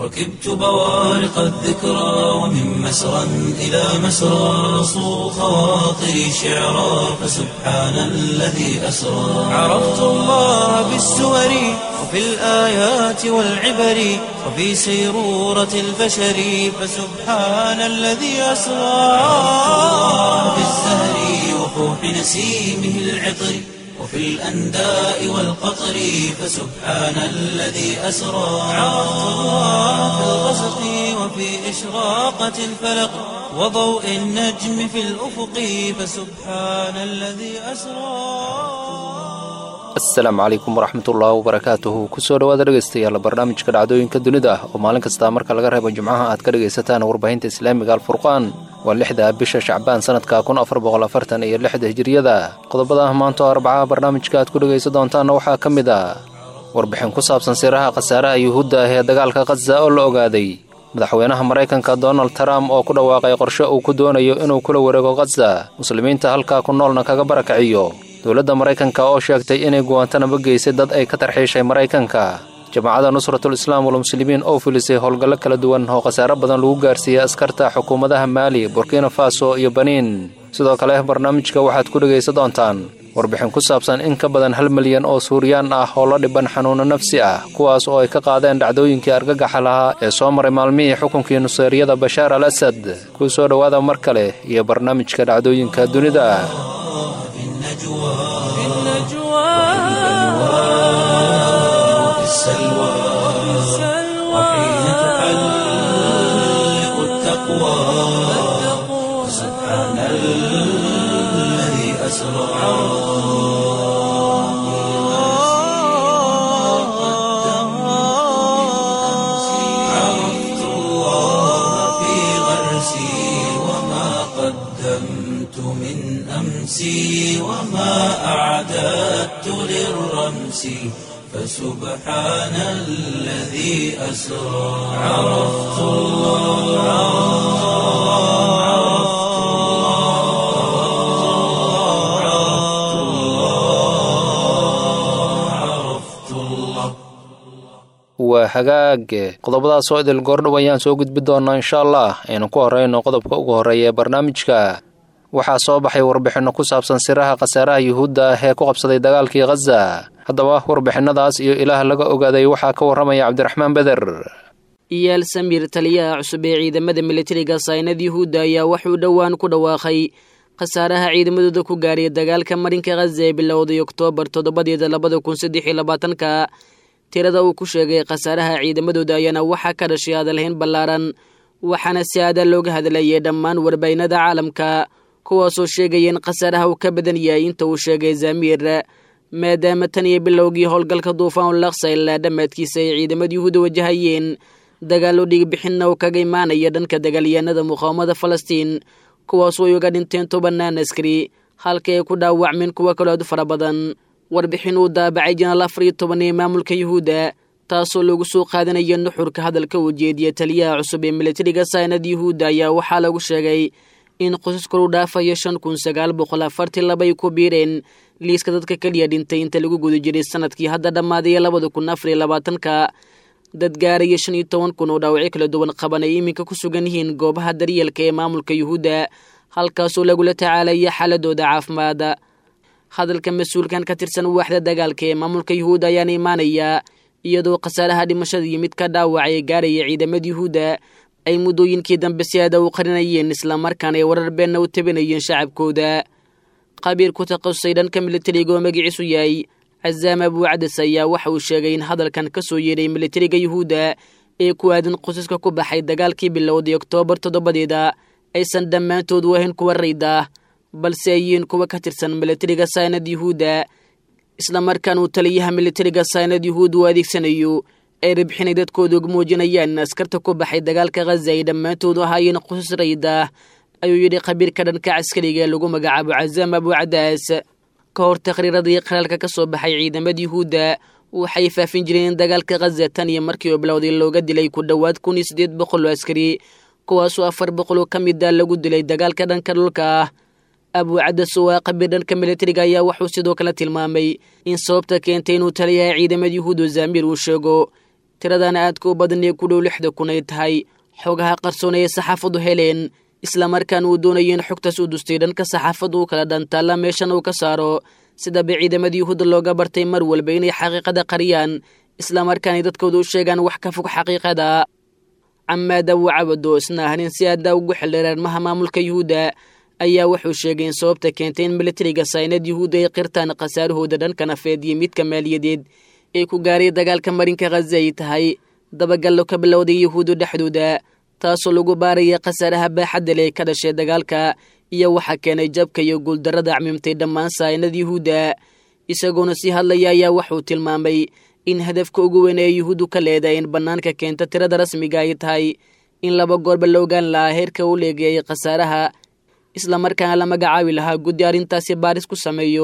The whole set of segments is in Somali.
ركبت بوارق الذكرى ومن مسرى إلى مسرى صو خواطري شعرا فسبحان الذي أسرى عرفت الله بالسور وفي الآيات والعبر وفي سيرورة البشر فسبحان الذي أسرى في الزهر وفوح نسيمه العطر وفي الأنداء والقطر فسبحان الذي أسرى عرفت الله في الغسق وفي إشراقة الفلق وضوء النجم في الأفق فسبحان الذي أسرى asalaamu calaykum waraxmatullaahi wabarakaatuhu kusoo dhowaada dhegaystayaal barnaamijka dhacdooyinka dunida ah oo maalin kasta marka laga reebo jimcaha aad ka dhegaysataan warbaahinta islaamiga alfurqaan waa lixda bisha shacbaan sanadka kun afar boqol afartan iyo lixda hijiriyada qodobada maanta oo arbacaha barnaamijka aad ku dhegaysan doontaanna waxaa ka mid ah warbixin ku saabsan siraha khasaaraha yuhuudda ah ee dagaalka khaza oo la ogaaday madaxweynaha maraykanka donald trump oo ku dhawaaqay qorshe uu ku doonayo inuu kula wareego khaza muslimiinta halkaa ku noolna kaga barakaciyo dowladda maraykanka oo sheegtay inay guwantanaba geysay dad ay ka tarxiishay maraykanka jamaacadda nusratul islaam walmuslimiin oo filisay howlgallo kala duwan oo khasaare badan lagu gaarsiiyey askarta xukuumadaha maali burkina faso iyo baniin sidoo kale barnaamijka waxaad ku dhegaysan doontaan warbixin ku saabsan in ka badan hal milyan oo suuriyaan ah oo la dhiban xanuuno nafsi ah kuwaas oo ay ka qaadeen dhacdooyinkii argagaxa lahaa ee soo maray maalmihii xukunkii nuseeriyada bashaar al asad kuu soo dhowaada mar kale iyo barnaamijka dhacdooyinka dunida في النجوى وفي السلوى وحين تحلق التقوى سبحان الذي أسرى عرفت الله في غرسي وما قدمت من أمسي وما أعددت للرمس فسبحان الذي أسرى عرفت الله عرفت الله عرفت الله عرفت الله waa hagaag qodobadaas oo idil goordhow ayaan soo gudbi doonaa insha allah aynu ku horrayno qodobka ugu horreeya ee barnaamijka waxaa soo baxay warbixinno ku saabsan siraha khasaaraha yuhuudda ah ee ku qabsaday dagaalkii khaza haddaba warbixinadaas iyo ilaah laga ogaaday waxaa ka warramaya cabdiraxmaan beder iyaal samiir taliyaha cusub ee ciidamada militariga saynad yuhuudda ayaa wuxuu dhowaan ku dhawaaqay khasaaraha ciidamadooda ku gaaray dagaalka marinka khaza ee bilowday oktoobar toddobadeeda labada kun saddex iyo labaatanka tirada uu ku sheegay khasaaraha ciidamadooda ayaana waxaa ka dhashay hadalhayn ballaaran waxaana si aada looga hadlayay dhammaan warbaynada caalamka kuwaasoo sheegaya in khasaaraha uu ka badan yahay inta uu sheegay zamiir maadaama tan iyo bilowgii howlgalka duufaan laksa ilaa dhammaadkiisa ay ciidamada yuhuuda wajahayeen dagaallo dhiigbixinna uu kaga imaanaya dhanka dagaalyahanada muqaawamada falastiin kuwaasoo ay uga dhinteen tobanaan askari halka ay ku dhaawacmeen kuwo kaloo aad u fara badan warbixin uu daabacay janaal afar iyo toban ee maamulka yuhuudda taasoo lagu soo qaadanaya nuxurka hadalka uu jeediya taliyaha cusub ee militariga saynad yuhuudda ayaa waxaa lagu sheegay in qosas koru dhaafayo shan kun sagaal boqol afartii laba ay ku biireen liiska dadka keliya dhintay inta lagu guda jiray sanadkii hadda dhammaaday labada kun afar iyo labaatanka dad gaaraya shan iyo toban kun oo dhaawacyo kala duwan qaban ay iminka ku sugan yihiin goobaha daryeelka ee maamulka yuhuudda halkaasoo lagula tacaalaya xaaladooda caafimaad hadalka mas-uulkan ka tirsan waaxda dagaalka ee maamulka yuhuudda ayaana imaanaya iyadoo khasaaraha dhimashada iyo mid ka dhaawaca ee gaaraya ciidamada yuhuudda ay muddooyinkii dambe si aada u qarinayeen islamarkaana ay warar beenna u tabinayeen shacabkooda qabiir ku takhasusay dhanka militariga oo magaciisu yahay cazaam abuucadas ayaa waxa uu sheegay in hadalkan ka soo yeedhay militariga yuhuudda ee ku aadan qosaska ku baxay dagaalkii bilowday oktoobar toddobadeeda aysan dhammaantood wahayn kuwa rayda balse ay yihiin kuwa ka tirsan militariga saynad yuhuudda islamarkaan uu taliyaha militariga saynad yuhuud uu adeegsanayo ay ribxinay dadkooda ugu muujinayaan in askarta ku baxay dagaalka khaza ay dhammaantoodu ahaayeen qosas rayda ayuu yidhi khabiirka dhanka caskariga ee lagu magacaabo cazaam abuucadaas ka hor taqhriiradii qaraalka ka soo baxay ciidamada yuhuudda waxay faafin jireen in dagaalka khaza tan iyo markii uu bilowday looga dilay ku dhowaad kun iyo siddeed boqol oo askari kuwaasoo afar boqoloo ka mid a lagu dilay dagaalka dhanka dhulka ah abuucadas oo ah qabiir dhanka militariga ayaa wuxuu sidoo kale tilmaamay in sababta keentay inuu taliyaha ciidamada yuhuudu zaamiir uu sheego tiradana aadka u badan ee ku dhow lixda kun ay tahay xogaha qarsoon ee saxaafadu heleen islamarkaan uu doonaya in xogtaas uu dustay dhanka saxaafadu u kala dhantaalla meeshan uu ka saaro sidaba ciidamada yuhuudda looga bartay mar walba inay xaqiiqada qariyaan islamarkaanay dadkooda u sheegaan wax ka fog xaqiiqada camaada wacabado isna ahnin si aaddaa ugu xildhiraarmaha maamulka yuhuudda ayaa wuxuu sheegay in sababta keentay in militariga saynad yuhuudda ay qirtaan khasaarahooda dhanka nafeed iyo midka maaliyadeed ee ku gaaray dagaalka marinka khaza ay tahay dabagallo ka bilowday yuhuuddu dhexdooda taasoo lagu baaraya khasaaraha baaxadda leh ka dhashay dagaalka iyo waxaa keenay jabka iyo guuldarrada cmimtay dhammaan saynad yuhuudda isagoona sii hadlaya ayaa wuxuu tilmaamay in hadafka ugu weyn ee yuhuuddu ka leedahay in bannaanka keenta tirada rasmiga ay tahay in laba goorba la ogaan lahaa heerka u leegayay khasaaraha islamarkaana la magacaabi lahaa guddi arrintaasi baaris ku sameeyo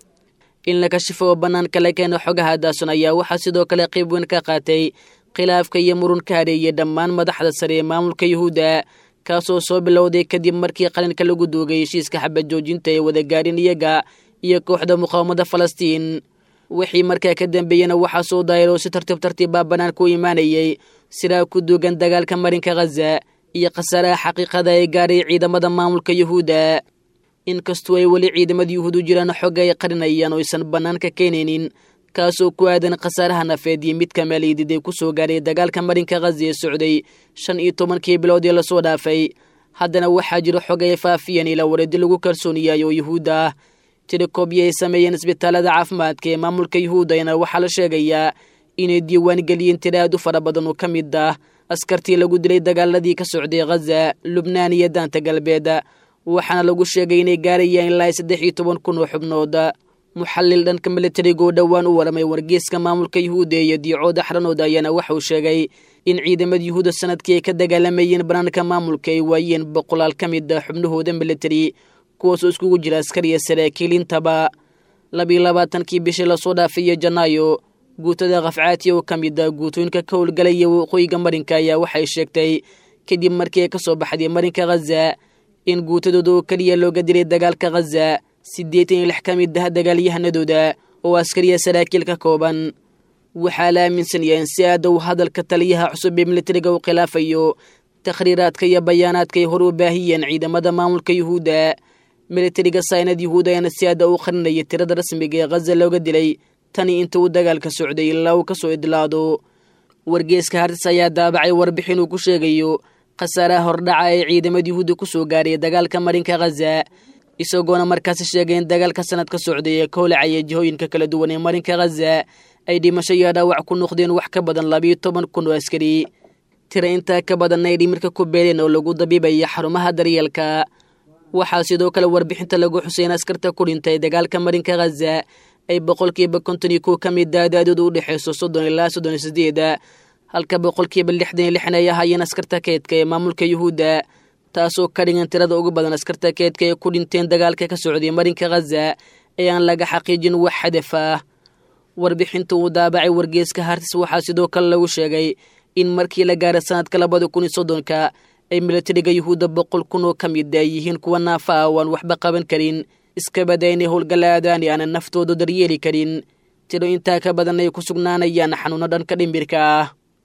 in la kashifo oo bannaanka la keeno xogaha daason ayaa waxaa sidoo kale qayb weyn ka qaatay khilaafka iyo murun ka hareeyay dhammaan madaxda sare ee maamulka yuhuudda kaasoo soo bilowday kadib markii qalinka lagu duugay heshiiska xabad joojinta ee wadagaarin iyaga iyo kooxda muqaawamada falastiin wixii markaa ka dambeeyena waxaa soo daayiroo si tartiib tartiibbaa bannaanka u imaanayay sidaa ku duugan dagaalka marinka khaza iyo khasaaraha xaqiiqada ee gaaray ciidamada maamulka yuhuudda inkastoo ay weli ciidamada yuhuud u jiraan xogga ay qarinayaan oo aysan bannaanka keenaynin kaasoo ku aadan khasaaraha nafeed iyo midka maaliyadeed ee ku soo gaaray dagaalka marinka khaza ee socday shan iyo tobankii bilood ee lasoo dhaafay haddana waxaa jiro xog ay faafiyeen ilaa wareedi lagu kalsoon yahay oo yuhuudda ah tirikobyo ay sameeyeen isbitaalada caafimaadka ee maamulka yuhuuddayna waxaa la sheegayaa inay diiwaan geliyeen tiro aad u fara badan oo ka mid ah askartii lagu dilay dagaaladii ka socday khaza lubnaan iyo daanta galbeed waxaana lagu sheegay inay gaarayaan ilaa saddex iyo toban kun oo xubnood muxallil dhanka militariga oo dhowaan u waramay wargeyska maamulka yuhuudda iyo diicooda xaranooda ayaana waxauu sheegay in ciidamada yuhuudda sanadkii ay ka dagaalamayeen banaanka maamulka ay waayeen boqolaal ka mid a xubnahooda militari kuwaasoo iskugu jira askariya saraakiil intaba labiyo labaatankii bishii lasoo dhaafiyo janaayo guutada khafcaati oo ka mid a guutooyinka ka howlgalaya waqooyiga marinka ayaa waxay sheegtay kadib markii ay ka soo baxday marinka khaza in guutadooda oo keliya looga dilay dagaalka khaza siddeetan iyo lix ka mid ah dagaalyahanadooda oo askariya saraakiil ka kooban waxaa la aaminsan yahay in si aada uu hadalka taliyaha cusub ee militariga u khilaafayo takhriiraadka iyo bayaanaadka ay hor u baahiyeen ciidamada maamulka yuhuudda militariga saynad yuhuud ayaana si aada u qarinaya tirada rasmiga ee khaza looga dilay tani inta uu dagaalka socday ilaa uu ka soo idlaado wargeeska hartis ayaa daabacay warbixin uu ku sheegayo khasaaraha hordhaca ee ciidamada yuhuudda ku soo gaaray dagaalka marinka khaza isagoona markaasi sheegay in dagaalka sanad ka socday ee ka holacaya jihooyinka kala duwan ee marinka khaza ay dhimasho iyo dhaawac ku noqdeen wax ka badan labiyo toban kun oo askari tira intaa ka badanna ay dhimirka ku beeleen oo lagu dabiibaya xarumaha daryeelka waxaa sidoo kale warbixinta lagu xusay in askarta ku dhintay dagaalka marinka khaza ay boqolkiiba konton iyo kow ka mid a da-dooda u dhexeyso soddon ilaa soddon iyo sideeda halka boqolkiiba lixdan iyo lixna ay ahaayeen askarta keedka ee maamulka yuhuudda taasoo ka dhigan tirada ugu badan askarta keedka ee ku dhinteen dagaalka ka socday marinka khaza ee aan laga xaqiijin wax hadaf ah warbixinta uu daabacay wargeeska hartis waxaa sidoo kale lagu sheegay in markii la gaaray sanadka labada kun iyo soddonka ay militariga yuhuudda boqol kun oo ka mid a yihiin kuwa naafa ah oo aan waxba qaban karin iska bada inay howlgalaadaan aanan naftooda daryeeli karin tiro intaa ka badan ay ku sugnaanayaan xanuuno dhanka dhimbirka ah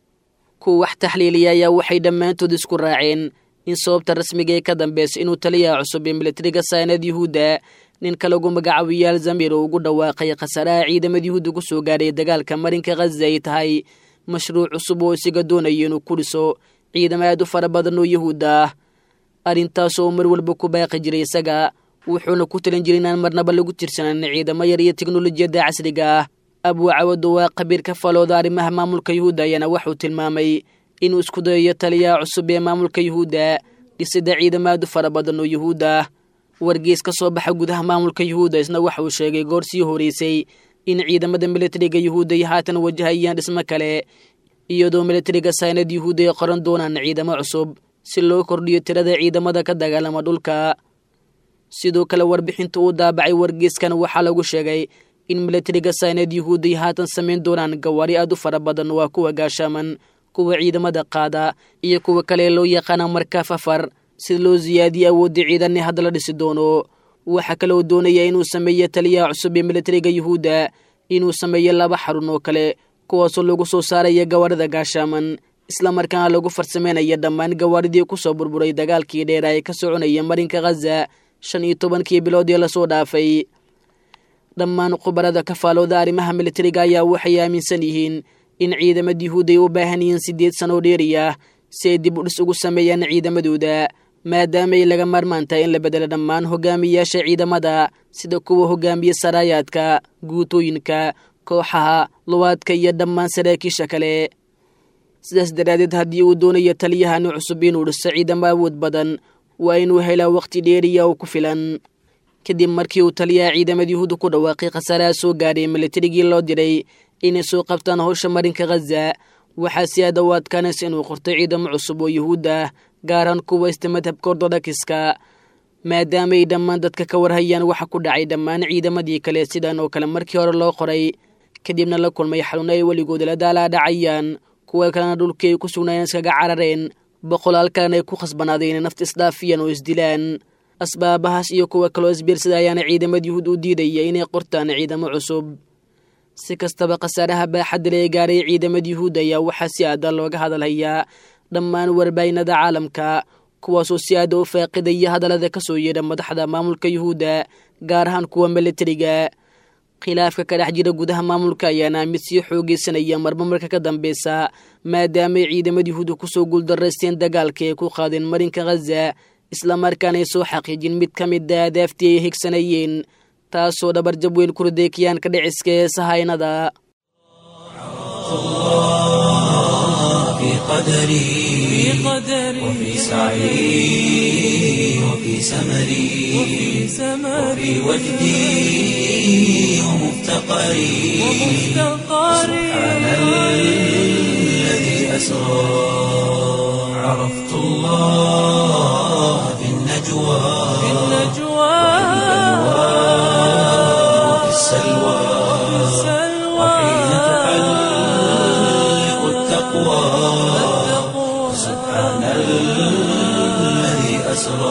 kuwa wax taxliiliya ayaa waxay dhammaantood isku raaceen in sababta rasmiga ee ka dambeysa inuu taliyaha cusub ee militariga saynad yuhuudda ninka lagu magacaabiyo alzamir oo ugu dhawaaqay khasaaraha ciidamada yuhuudda ku soo gaadhay dagaalka marinka khaza ay tahay mashruuc cusub oo isaga doonayo inuu ku dhiso ciidamo aad u fara badan oo yuhuudda ah arrintaasoo mar walba ku baaqi jiray isaga wuxuuna ku talin jiray inaan marnaba lagu tirsanan ciidamo yar iyo teknolojiyadda casriga ah abuu cawado waa khabiir ka falooda arrimaha maamulka yuhuudda ayaana waxuu tilmaamay inuu isku dayayo taliyaha cusub ee maamulka yuhuudda dhisida ciidamo aad u fara badan oo yuhuudda ah wargees ka soo baxa gudaha maamulka yuhuudda isna waxa uu sheegay goor sii horeysay in ciidamada militariga yuhuudda ay haatan wajahayaan dhismo kale iyadoo militariga saynad yuhuudda ay qoran doonaan ciidamo cusub si loo kordhiyo tirada ciidamada ka dagaalama dhulka sidoo kale warbixinta uu daabacay wargeeskan waxaa lagu sheegay in militariga saynad yuhuudda ay haatan samayn doonaan gawaari aad u fara badan waa kuwa gaashaaman kuwa ciidamada qaada iyo kuwa kale loo yaqaana markaaf afar si loo siyaadiyo awoodda ciidanee hadda la dhisi doono waxaa kaloo doonaya inuu sameeyo taliyaha cusub ee militariga yuhuudda inuu sameeyo laba xarun oo kale kuwaasoo lagu soo saaraya gawaarida gaashaaman islamarkaana lagu farsameynaya dhammaan gawaaridii kusoo burburay dagaalkii dheera ee ka soconaya marinka khaza shan iyo tobankii biloodii lasoo dhaafay dhammaan khubarada kafaalooda arrimaha militariga ayaa waxay aaminsan yihiin in ciidamada yuhuud ay u baahan yihiin siddeed sanoo dheeri ah si ay dib u dhis ugu sameeyaan ciidamadooda maadaama ay laga maarmaan tahay in la bedelo dhammaan hogaamiyayaasha ciidamada sida kuwa hogaamiye saraayaadka guutooyinka kooxaha luwaadka iyo dhammaan saraakiisha kale sidaas daraaddeed haddii uu doonayo taliyahani cusub inuu dhiso ciidamo awood badan waa inuu helaa wakhti dheeriya oo ku filan kadib markii uu taliyaha ciidamada yuhuudda ku dhawaaqay khasaaraha soo gaadhay militarigii loo diray inay soo qabtaan howsha marinka khaza waxaa si aada u adkaanaysa inuu qorto ciidamo cusub oo yuhuud ah gaaraan kuwa ista madhabka ortodokska maadaama ay dhammaan dadka ka warhayaan waxa ku dhacay dhammaan ciidamadii kale sidan oo kale markii hore loo qoray kadibna la kulmay xanuuno ay weligooda la daalaa dhacayaan kuwa kalena dhulkii ay ku sugnaayeen iskaga carareen boqolaal kalena ay ku khasbanaadeen inay nafta isdhaafiyaan oo isdilaan asbaabahaas iyo kuwa kaloo isbiirsada ayaana ciidamada yuhuud u diidaya inay qortaan ciidamo cusub si kastaba khasaaraha baaxadda ee gaaray ciidamada yuhuud ayaa waxaa si aada looga hadalhayaa dhammaan warbaahinada caalamka kuwaasoo si aada u faaqidaya hadallada ka soo yeedha madaxda maamulka yuhuudda gaar ahaan kuwa militariga khilaafka ka dhex jira gudaha maamulka ayaana mid sii xoogeysanaya marba marka ka dambeysa maadaamaay ciidamada yuhuudda kusoo guuldaraysteen dagaalka ay ku qaadeen marinka khaza islamarkaanay soo xaqiijin mid ka mida adaaftii ay higsanayeen taasoo dhabarjab weyn ku riday ka dhiciska ee sahaynada في قدري وفي سعي وفي سمري وفي وجدي ومفتقري سبحان الذي أسرى عرفت الله في النجوى وفي السلوى وحين تحلق التقوى سبحان الذي أسرى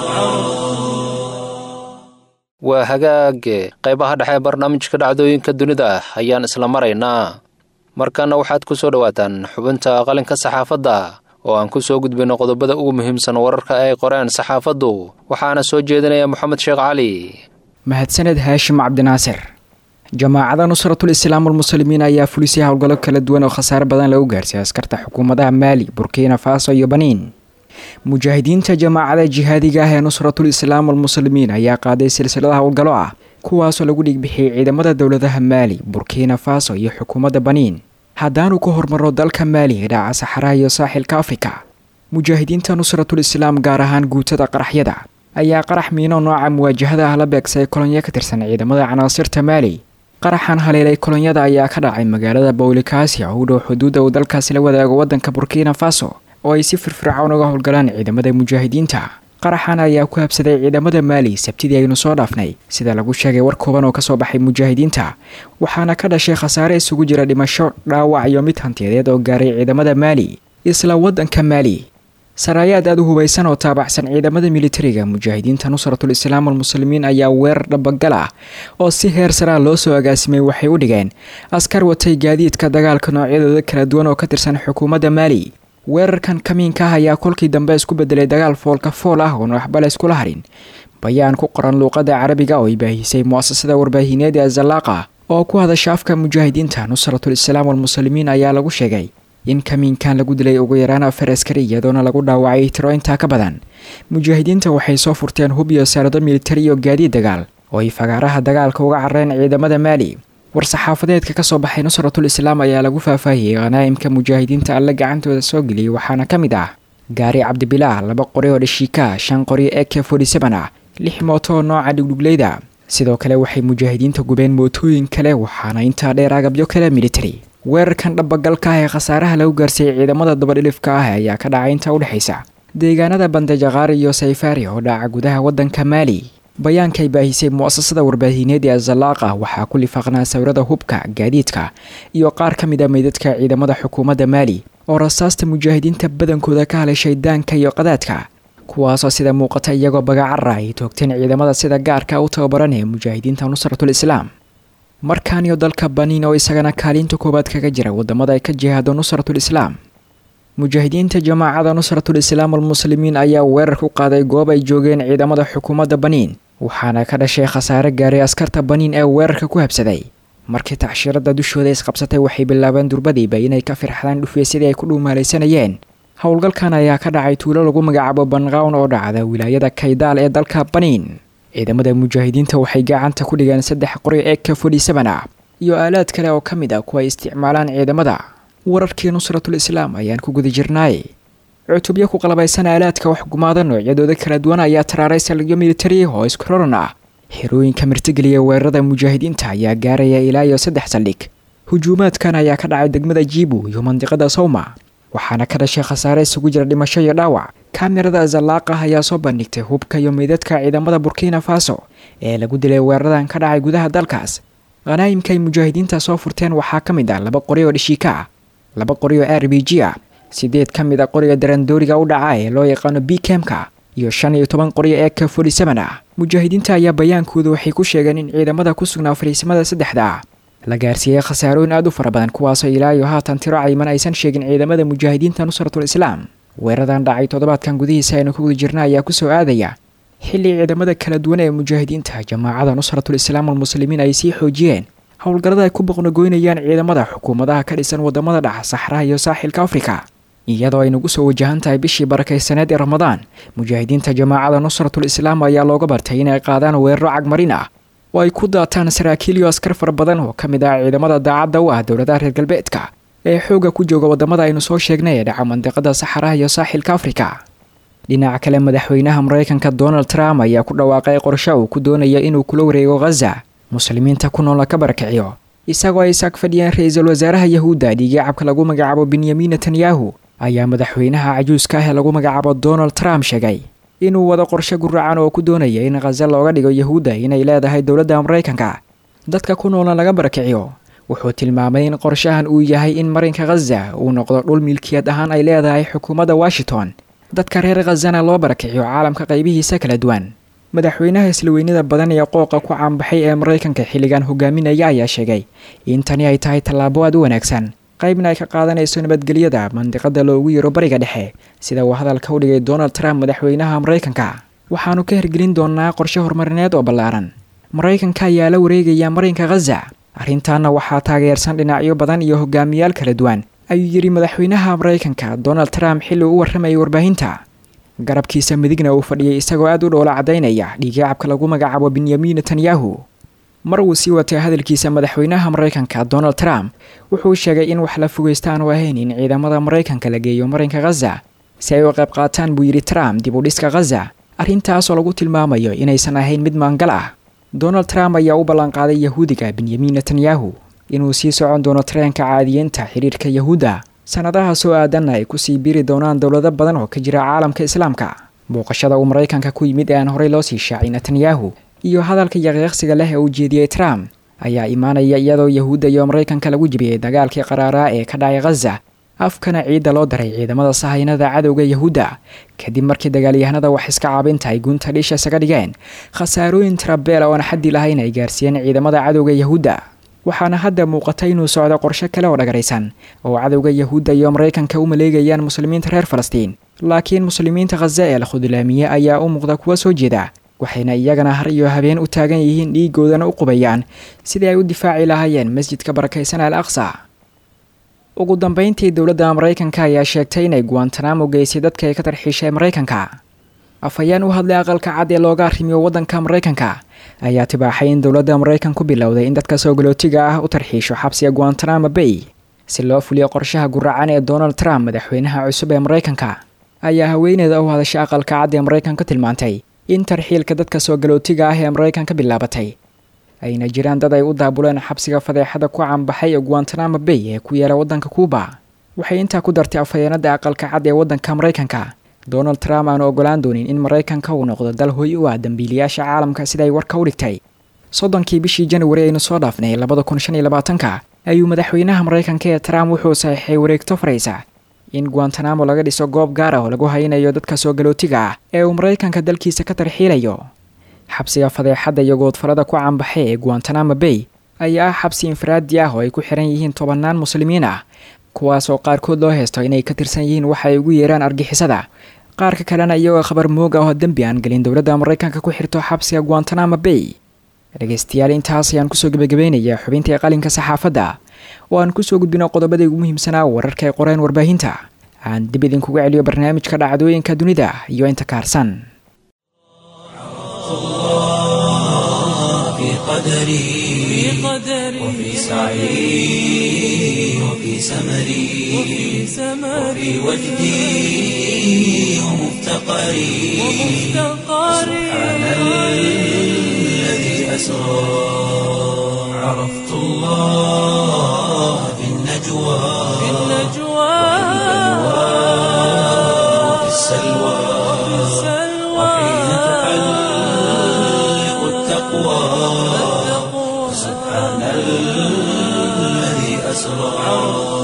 waa hagaage qaybaha dhexe ee barnaamijka dhacdooyinka dunida ayaan isla maraynaa markana waxaad ku soo dhowaataan xubinta qalinka saxaafadda oo aan ku soo gudbayno qodobada ugu muhiimsan wararka ay qoreen saxaafaddu waxaana soo jeedinaya moxamed sheekh cali mahadsaned haashim cabdinaasir jamaacada nusratul islaam almuslimiin ayaa fulisay howlgallo kala duwan oo khasaare badan lagu gaarsiiyay askarta xukuumadaha maali burkina faso iyo baniin mujaahidiinta jamaacada jihaadiga ah ee nusratul islaam almuslimiin ayaa qaaday silsilada howlgallo ah kuwaasoo lagu dhigbixiyey ciidamada dowladaha maali burkina faso iyo xukuumadda baniin haddaanu ka hormarno dalka maali ee dhaca saxaraha iyo saaxilka afrika mujaahidiinta nusratul islaam gaar ahaan guutada qaraxyada ayaa qarax miino nooca muwaajahada ah la beegsay kolonyo ka tirsan ciidamada canaasirta maali qaraxan haleelay kolonyada ayaa ka dhacay magaalada bowlikasia oo u dhow xuduudda uu dalkaasi la wadaago waddanka burkina faso oo ay si firfircoon uga howlgalaan ciidamada mujaahidiinta qaraxan ayaa ku habsaday ciidamada maali sabtidii aynu soo dhaafnay sida lagu sheegay war kooban oo kasoo baxay mujaahidiinta waxaana ka dhashay khasaare isugu jira dhimasho dhaawac iyo mid hantiyadeed oo gaaray ciidamada maali isla waddanka maali saraayaad aada u hubaysan oo taabacsan ciidamada militariga mujaahidiinta nusratul islaam almuslimiin ayaa weerar dhabagal ah oo si heer saraa loo soo agaasimay waxay u dhigeen askar watay gaadiidka dagaalka noocyadooda kala duwan oo ka tirsan xukuumadda maali weerarkan kamiinka ah ayaa kolkii dambe isku bedelay dagaal foolka fool ah oon waxbale iskula harin bayaan ku qoran luuqadda carabiga oo ay baahisay mu'asasada warbaahineed ee zalaaqa oo ku hadasha afka mujaahidiinta nusratul islaam almuslimiin ayaa lagu sheegay in kamiinkan lagu dilay ugu yaraan afar askari iyadoona lagu dhaawacay tiro intaa ka badan mujaahidiinta waxay soo furteen hub iyo saarado militari iyo gaadiid dagaal oo ay fagaaraha dagaalka uga carareen ciidamada maali war-saxaafadeedka ka soo baxay nusratul islaam ayaa lagu faahfaahiyey khanaa'imka mujaahidiinta alle gacantooda soo geliyey waxaana ka mid ah gaari cabdibilaah laba qori oo dhashiika shan qori e k forty-seven ah lix mooto oo nooca dhugdhugleyda sidoo kale waxay mujaahidiinta gubeen mootooyin kale waxaana intaa dheer agabyo kale militari weerarkan dhabagalka ah ee khasaaraha lagu gaarsiiyey ciidamada dabadhilifka ah ayaa ka dhacay inta udhexaysa deegaanada bandajaqaari iyo sayfaari oo dhaca gudaha waddanka maali bayaankay baahisay mu'asasada warbaahineed ee zalaaqa waxaa ku lifaaqnaa sawirada hubka gaadiidka iyo qaar ka mid a meydadka ciidamada xukuumadda maali oo rasaasta mujaahidiinta badankooda ka haleeshay daanka iyo qadaadka kuwaasoo sida muuqata iyagoo bagacara ay toogteen ciidamada sida gaarka u tababaran ee mujaahidiinta nusratul islaam markaan iyo dalka baniin oo isagana kaalinta koowaad kaga jira wadamada ay ka jihaado nusratul islaam mujaahidiinta jamaacada nusratul islaam almuslimiin ayaa weerar ku qaaday goob ay joogeen ciidamada xukuumadda baniin waxaana ka dhashay khasaare gaaray askarta baniin ee weerarka ku habsaday markii tacshiirada dushooda isqabsatay waxay bilaabeen durbadiiba inay ka firxdaan dhufeesyadii ay ku dhuumaalaysanayeen howlgalkan ayaa ka dhacay tuulo lagu magacaabo banqawn oo dhacda wilaayada kaydaal ee dalka baniin ciidamada mujaahidiinta waxay gacanta ku dhigeen saddex qori ee ka fodhisaban ah iyo aalaad kale oo ka mid ah kuwa ay isticmaalaan ciidamada wararkii nusratul islaam ayaan ku guda jirnaay cutubyo ku qalabaysan aalaadka waxgumaada noocyadooda kala duwan ayaa taraaray saldhigyo militari oo isku roran ah xerooyinka martigeliya weerarada mujaahidiinta ayaa gaaraya ilaa iyo saddex saldhig hujuumaadkan ayaa ka dhacay degmada jiibu iyo mandiqada sawma waxaana ka dhashay khasaare isugu jira dhimasho iyo dhaawac kamirada zalaaqah ayaa soo bandhigtay hubka iyo meydadka ciidamada burkina faso ee lagu dilay weeraradan ka dhacay gudaha dalkaas khanaa'imka ay mujaahidiinta soo furteen waxaa ka mid ah laba qori oo dhishiika ah laba qori oo r b g ah sideed ka mid a qoriga darandooriga u dhaca ee loo yaqaano b kemka iyo shan iyo toban qoriyo ee ka forty seven ah mujaahidiinta ayaa bayaankooda waxay ku sheegeen in ciidamada ku sugnaa fariisimada saddexda ah la gaarsiiyey khasaarooyin aad u fara badan kuwaasoo ilaa iyo haatan tiro cayman aysan sheegin ciidamada mujaahidiinta nusratul islaam weeradan dhacay toddobaadkan gudihiisa aynu ku guda jirna ayaa kusoo aadaya xilli ciidamada kala duwan ee mujaahidiinta jamaacada nusratul islaam almuslimiin ay sii xoojiyeen howlgallada ay ku boqnogoynayaan ciidamada xukuumadaha ka dhisan wadamada dhaca saxraha iyo saaxilka afrika iyadoo ay nagu soo wajahan tahay bishii barakaysaneed ee ramadaan mujaahidiinta jamaacada nusratul islaam ayaa looga bartay inay qaadaan weeraro cagmarin ah oo ay ku daataan saraakiil iyo askar fara badan oo ka mid ah ciidamada daacadda u ah dowladaha reer galbeedka ee xoogga ku jooga wadamada aynu soo sheegnay ee dhaca mandiqada saxaraha iyo saaxilka afrika dhinaca kale madaxweynaha maraykanka donald trump ayaa ku dhawaaqay qorshe uu ku doonaya inuu kula wareego khaza muslimiinta ku nool la ka barakiciyo isagoo ay saag fadhiyeen ra-iisul wasaaraha yahuudda dhiigaacabka lagu magacaabo benyamin netanyahu ayaa madaxweynaha cajuuska ah ee lagu magacaabo donald trump sheegay inuu wado qorshe guracan oo ku doonaya in khaza looga dhigo yahuudda inay leedahay dowladda maraykanka dadka ku noolna laga barakiciyo wuxuu tilmaamay in qorshahan uu yahay in marinka khaza uu noqdo dhul milkiyad ahaan ay leedahay xukuumadda washington dadka reer khazana loo barakiciyo caalamka qaybihiisa kala duwan madaxweynaha islaweynada badan ee qooqa ku caanbaxay ee maraykanka xilligan hogaaminaya ayaa sheegay in tani ay tahay tallaabo aad u wanaagsan qaybna ay ka qaadanayso nabadgelyada mandiqada loogu yaro bariga dhexe sida uu hadalka u dhigay donald trump madaxweynaha maraykanka waxaanu ka hirgelin doonaa qorshe horumarineed oo ballaaran maraykanka ayaa la wareegaya marinka khaza arrintaana waxaa taageersan dhinacyo badan iyo hogaamiyaal kala duwan ayuu yidhi madaxweynaha maraykanka donald trump xilli uu warramayay warbaahinta garabkiisa midigna uu fadhiyay isagoo aad u dhoola caddaynaya dhiigaacabka lagu magacaabo benyamin netanyahu mar uu sii watay hadalkiisa madaxweynaha maraykanka donald trump wuxuu sheegay in wax la fogeysta aanu ahayn in ciidamada maraykanka la geeyo marinka khaza si ay u qayb qaataan buu yidhi trump dib u dhiska khaza arrintaasoo lagu tilmaamayo inaysan ahayn mid maangal ah donald trump ayaa u ballanqaaday yahuudiga benyamin netanyahu inuu sii socon doono tareenka caadiyeynta xidhiirka yahuudda sannadaha soo aadanna ay kusii biri doonaan dowlado badan oo ka jira caalamka islaamka booqashada uu maraykanka ku yimid ee aan horey loo sii shaacay netanyahu iyo hadalka yaqiiqsiga leh ee uu jeediyey trump ayaa imaanaya iyadoo yahuudda iyo maraykanka lagu jibiyey dagaalkii qaraaraa ee ka dhacay khaza afkana ciidda loo daray ciidamada sahaynada cadowga yahuudda kadib markii dagaalyahanada wax iska caabinta ay gunta dhisha isaga dhigeen khasaarooyin tirabeela oon xaddi lahayn ay gaarsiiyeen ciidamada cadowga yahuudda waxaana hadda muuqata inuu socdo qorshe kale oo dhagaraysan oo cadowga yahuudda iyo maraykanka u maleegayaan muslimiinta reer falastiin laakiin muslimiinta khaza ee la khudlaamiye ayaa u muuqda kuwa soo jeeda waxayna iyagana har iyo habeen u taagan yihiin dhiigoodana u qubayaan sidii ay u difaaci lahaayeen masjidka barakaysan al aqsa ugu dambeyntii dowladda maraykanka ayaa sheegtay inay guantanamo geysay dadka ay ka tarxiishay maraykanka afhayeen u hadlay aqalka cad ee looga arrimiyo waddanka maraykanka ayaa tibaaxay in dowladda maraykan ku bilowday in dadka soo galootiga ah u tarxiisho xabsiga guantanamo bay si loo fuliyo qorshaha guracan ee donald trump madaxweynaha cusub ee maraykanka ayaa haweeneeda u hadashay aqalka cad ee maraykan ka tilmaantay in tarxiilka dadka soo galootiga ah ee maraykan ka bilaabatay ayna jiraan dad ay u daabuleen xabsiga fadeexada ku caanbaxay ee guantanamo bay ee ku yaala waddanka kuuba waxay intaa ku dartay afhayeenada aqalka cad ee waddanka maraykanka donald trump aanu ogolaan doonin in maraykanka uu noqdo dal hoy u ah dambiilayaasha caalamka siday warka u dhigtay soddonkii bishii januari aynu soo dhaafnay labada kun shan iyo labaatanka ayuu madaxweynaha maraykanka ee trump wuxuu saxiixay wareegto faraysa in guantanamo laga dhiso goob gaar ah oo lagu haynayo dadka soo galootiga ah ee uu maraykanka dalkiisa ka tarxiilayo xabsiga fadeexadda iyo goodfalada ku caanbaxay ee guantanamo bay ayaa ah xabsi infiraadi ah oo ay ku xiran yihiin tobannaan muslimiin ah kuwaas oo qaarkood loo heysto inay ka tirsan yihiin waxa ay ugu yeeraan argixisada qaarka kalena iyagoo khabar moog ah oo dembi aan gelin dowladda maraykanka ku xirto xabsiga guantanamo bay dhegeystayaal intaas ayaan kusoo gebagabeynayaa xubintii qalinka saxaafadda oo aan kusoo gudbino qodobadii ugu muhiimsanaa wararka ay qoreen warbaahinta aan dib idinkuga celiyo barnaamijka dhacdooyinka dunida iyo inta kaarsan في قدري وفي سعي وفي سمري وفي وجدي ومفتقري سبحان الذي أسرى عرفت الله في النجوى وفي السلوى وحين تحلق التقوى سبحان الذي أسرى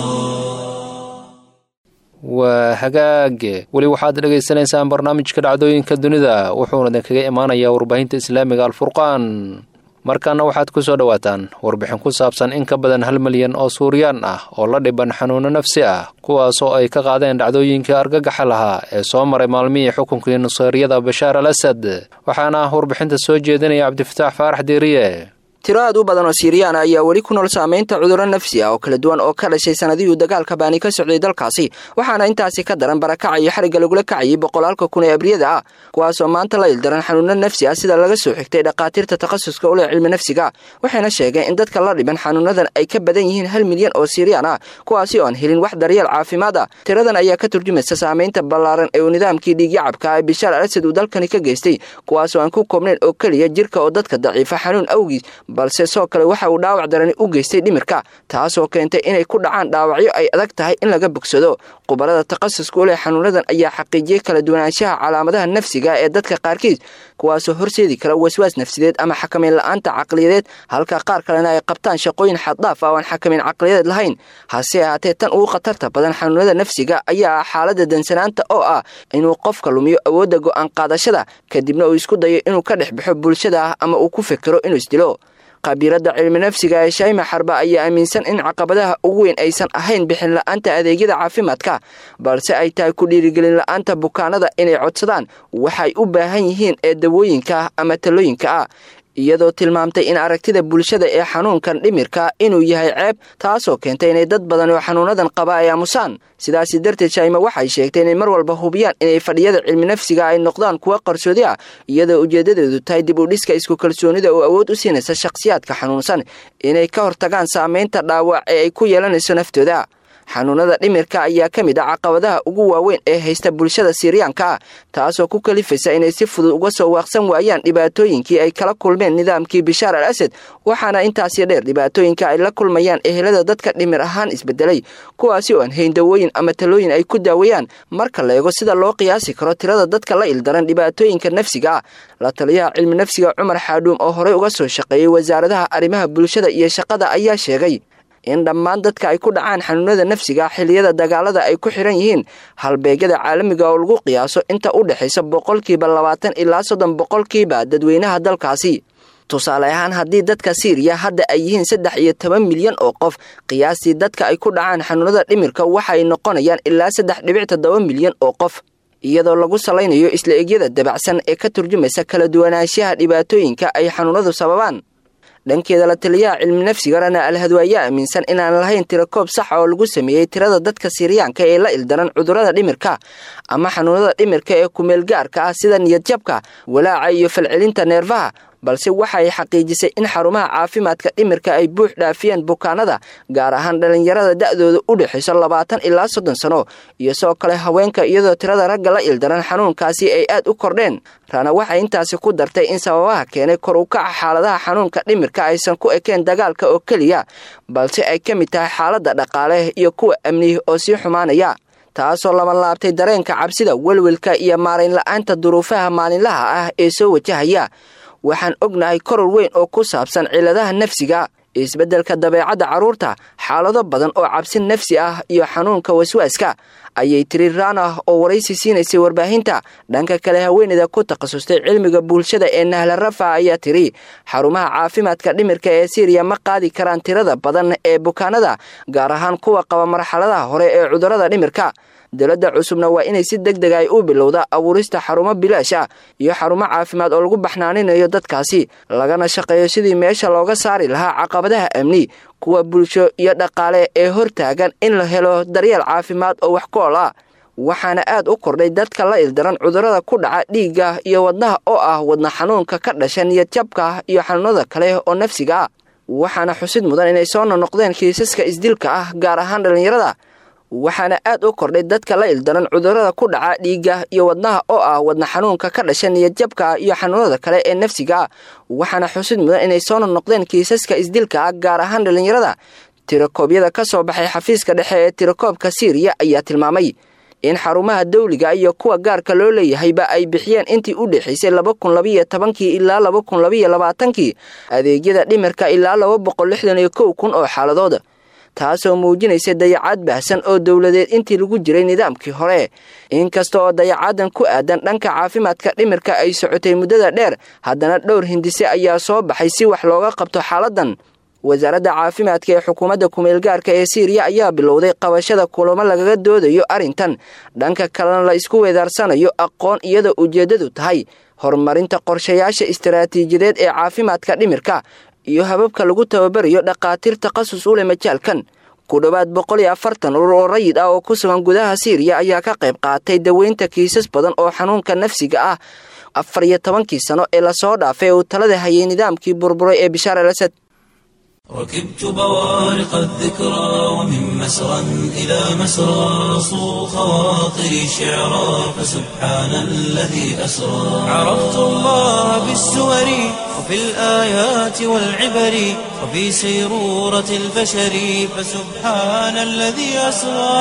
waa hagaage weli waxaad dhagaysanaysaan barnaamijka dhacdooyinka dunida wuxuuna idinkaga imaanayaa warbaahinta islaamiga alfurqaan markaana waxaad ku soo dhowaataan warbixin ku saabsan in ka badan hal milyan oo suuriyaan ah oo la dhiban xanuuno nafsi ah kuwaasoo ay ka qaadeen dhacdooyinkii argagaxa lahaa ee soo maray maalmihii xukunkii nuseyriyada bashaar al asad waxaana ah warbixinta soo jeedinaya cabdifataax faarax diiriye tiro aad u badan oo siiriyaan ayaa weli ku nool saamaynta cudurro nafsi ah oo kala duwan oo ka dhashay sanadihii dagaalka baani ka socday dalkaasi waxaana intaasi ka daran barakaca iyo xarigga lagula kacayay boqolaalka kun ee abriyada ah kuwaasoo maanta la ildaran xanuuno nafsi ah sida laga soo xigtay dhakhaatiirta takhasuska u leh cilmi nafsiga waxayna sheegeen in dadka la dhiban xanuunadan ay ka badan yihiin hal milyan oo siiriyaan ah kuwaasi oo aan helin wax daryeel caafimaad ah tiradan ayaa ka turjumaysa saamaynta ballaaran ee uu nidaamkii dhiigyacabka ee bishaar al asad uu dalkani ka geystay kuwaasoo aan ku koobnayn oo keliya jirka oo dadka daciifa xanuun awgiis balse soo kale waxa uu dhaawac darani u geystay dhimirka taasoo keentay inay ku dhacaan dhaawacyo ay adag tahay in laga bogsado khubarada takhasuska u leh xanuunadan ayaa xaqiijiyey kala duwanaanshaha calaamadaha nafsiga ee dadka qaarkiis kuwaasoo horseedi kara waswaas nafsideed ama xakamayn la-aanta caqliyadeed halka qaar kalena ay qabtaan shaqooyin xaddhaaf ah oo aan xakamayn caqliyadeed lahayn hase ahaatee tan ugu khatarta badan xanuunada nafsiga ayaa ah xaalada dansanaanta oo ah inuu qofka lumiyo awoodda go'aan qaadashada kadibna uu isku dayo inuu ka dhex baxo bulshada ah ama uu ku fekero inuu isdilo khabiiradda cilmi nafsiga ee shayma xarba ayaa aaminsan in caqabadaha ugu weyn aysan ahayn bixin la-aanta adeegyada caafimaadka balse ay tahay ku dhiirigelin la-aanta bukaanada inay codsadaan waxay u baahan yihiin ee dawooyinka ah ama talooyinka ah iyadoo tilmaamtay in aragtida bulshada ee xanuunkan dhimirka inuu yahay ceeb taasoo keentay inay dad badan oo xanuunadan qaba ay aamusaan sidaasi darteed shayma waxay sheegtay inay mar walba hubiyaan inay fadhiyada cilmi nafsiga ay noqdaan kuwo qarsoodi ah iyadoo ujeedadeedu tahay dib u dhiska isku kalsoonida oo awood u siinaysa shakhsiyaadka xanuunsan inay ka hortagaan saamaynta dhaawac ee ay ku yeelanayso naftooda xanuunada dhimirka ayaa ka mid ah caqabadaha ugu waaweyn ee haysta bulshada siiriyaanka ah taasoo ku kalifaysa inay si fudud uga soo waaqsan waayaan dhibaatooyinkii ay kala kulmeen nidaamkii bishaar al asad waxaana intaasi dheer dhibaatooyinka ay la kulmayaan ehelada dadka dhimir ahaan isbedelay kuwaasi oo aan hayn dawooyin ama talooyin ay ku daawayaan marka la eego sida loo qiyaasi karo tirada dadka la ildaran dhibaatooyinka nafsiga ah la taliyaha cilmi nafsiga cumar xaadhuum oo horey uga soo shaqeeyey wasaaradaha arrimaha bulshada iyo shaqada ayaa sheegay in dhammaan dadka ay ku dhacaan xanuunada nafsiga xilliyada dagaalada ay ku xiran yihiin halbeegyada caalamiga oo lagu qiyaaso inta u dhexaysa boqolkiiba labaatan ilaa soddon boqolkiiba dadweynaha dalkaasi tusaale ahaan haddii dadka siiriya hadda ay yihiin saddex iyo toban milyan oo qof qiyaastii dadka ay ku dhacaan xanuunada dhimirka waxay noqonayaan ilaa saddex dhibic toddoba milyan oo qof iyadoo lagu salaynayo isla egyada dabacsan ee ka turjumaysa kala duwanaanshaha dhibaatooyinka ay xanuunadu sababaan dhankeeda la taliyaha cilmi nafsiga rana alhadwa ayaa aaminsan inaan lahayn tiro koob saxa oo lagu sameeyey tirada dadka siiriyaanka ee la ildaran cudurrada dhimirka ama xanuunada dhimirka ee kumeelgaarka ah sida niyadjabka walaaca iyo falcelinta neerfaha balse waxay xaqiijisay in xarumaha caafimaadka dhimirka ay buux dhaafiyeen bukaanada gaar ahaan dhallinyarada da'dooda u dhexayso labaatan ilaa soddon sano iyo sidoo kale haweenka iyadoo tirada ragga la ildaran xanuunkaasi ay aad u kordheen rana waxay intaasi ku dartay in sababaha keenay kor u kaca xaaladaha xanuunka dhimirka aysan ku ekeen dagaalka oo keliya balse ay ka mid tahay xaaladda dhaqaale iyo kuwa amnihi oo sii xumaanaya taasoo labanlaabtay dareenka cabsida welwelka iyo maarayn la-aanta duruufaha maalinlaha ah ee soo wajahaya waxaan ognahay koror weyn oo ku saabsan ciladaha nafsiga isbeddelka dabeecadda carruurta xaalado badan oo cabsi nafsi ah iyo xanuunka waswaaska ayay tiri raana oo waraysi siinaysay warbaahinta dhanka kale haweeneyda ku takhasustay cilmiga bulshada ee nahla rafa ayaa tiri xarumaha caafimaadka dhimirka ee siiriya ma qaadi karaan tirada badan ee bukaanada gaar ahaan kuwa qaba marxaladaha hore ee cudurrada dhimirka dowladda cusubna waa inay si deg deg ay u bilowda abuurista xarumo bilaash ah iyo xarumo caafimaad oo lagu baxnaaninayo dadkaasi lagana shaqeeyo sidii meesha looga saari lahaa caqabadaha amni kuwa bulsho iyo dhaqaale ee hortaagan in la helo daryeel caafimaad oo wax ku-ol ah waxaana aad u kordhay dadka la ildaran cudurrada ku dhaca dhiigga iyo wadnaha oo ah wadna xanuunka ka dhasha niyadjabka iyo xanuunada kale oo nafsiga ah waxaana xusid mudan inay soo nonoqdeen kiisaska isdilka ah gaar ahaan dhallinyarada waxaana aad u kordhay dadka la ildaran cudurrada ku dhaca dhiigga iyo wadnaha oo ah wadna xanuunka ka dhasha niyadjabka iyo xanuunada kale ee nafsiga ah waxaana xusid mudan inay soo nonoqdeen kiisaska isdilka ah gaar ahaan dhallinyarada tirakoobyada ka soo baxay xafiiska dhexe ee tirakoobka siiriya ayaa tilmaamay in xarumaha dawliga iyo kuwa gaarka loo leeyahayba ay bixiyeen intii u dhexaysay laba kun labayo tobankii ilaa laba kun labayo labaatankii adeegyada dhimirka ilaa laba boqol lixdan iyo kow kun oo xaaladood taasoo muujinaysa dayacaad baahsan oo dowladeed intii lagu jiray nidaamkii hore inkasta oo dayacaadan ku aadan dhanka caafimaadka dhimirka ay socotay muddada dheer haddana dhowr hindise ayaa soo baxay si wax looga qabto xaaladan wasaaradda caafimaadka ee xukuumadda kumeelgaarka ee siiriya ayaa bilowday qabashada kulamo lagaga doodayo arrintan dhanka kalena la isku weedaarsanayo aqoon iyadoo ujeeddadu tahay horumarinta qorshayaasha istaraatiijiyadeed ee caafimaadka dhimirka iyo hababka lagu tababarayo dhakhaatiir takhasus u leh majaalkan ku dhowaad boqol iyo afartan urur oo rayid ah oo ku sugan gudaha siiriya ayaa ka qayb qaatay daweynta kiisas badan oo xanuunka nafsiga ah afar iyo tobankii sano ee lasoo dhaafay uu talada hayay nidaamkii burburay ee bishaar al asad ركبت بوارق الذكرى ومن مسرى إلى مسرى صو خواطري شعرا فسبحان الذي أسرى عرفت الله بالسور وفي الآيات والعبر وفي سيرورة البشر فسبحان الذي أسرى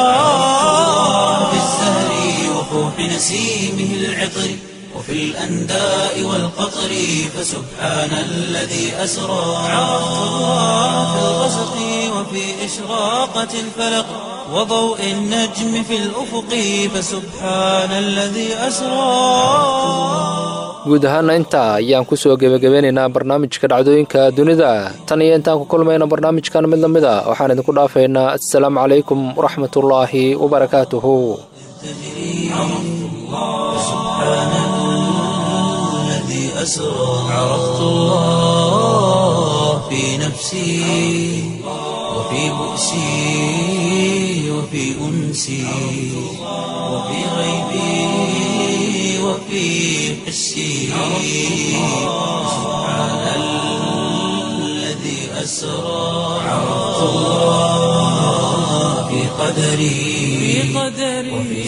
في الزهر وفوح نسيمه العطر وفي الأنداء والقطر فسبحان الذي أسرى عرفت الله في الغسق وفي إشراقة الفلق وضوء النجم في الأفق فسبحان الذي أسرى guud ahaana intaa ayaan kusoo gebagabeynaynaa barnaamijka dhacdooyinka dunida tan iyo intaan ku kulmayna barnaamijkan mid lamid a waxaan idinku dhaafaynaa assalaamu calaykum waraxmatullaahi wabarakaatuhu أسرى عرفت الله في نفسي وفي بؤسي وفي أنسي وفي غيبي وفي حسي سبحان الذي أسرى عرفت الله في قدري وفي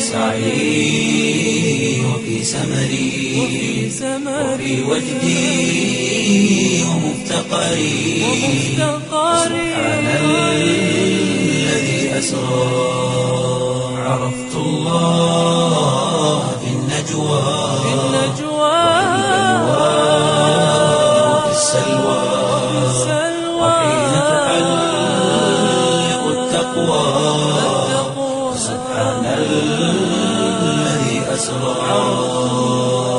سعي وفي سمري وفي وجدي ومفتقري سبحان الذي أسرى عرفت الله في النجوى وفي السلوى وحين تحلق التقوى سبحان الذي أسرى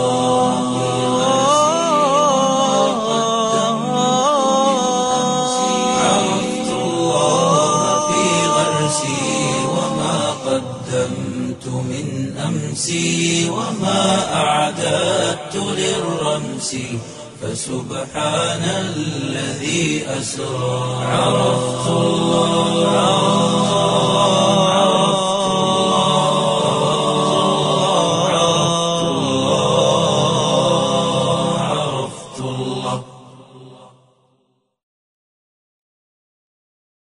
عرفت الله في غرسي وما قدمت من أمسي وما أعددت للرمس فسبحان الذي أسرى عرفت الله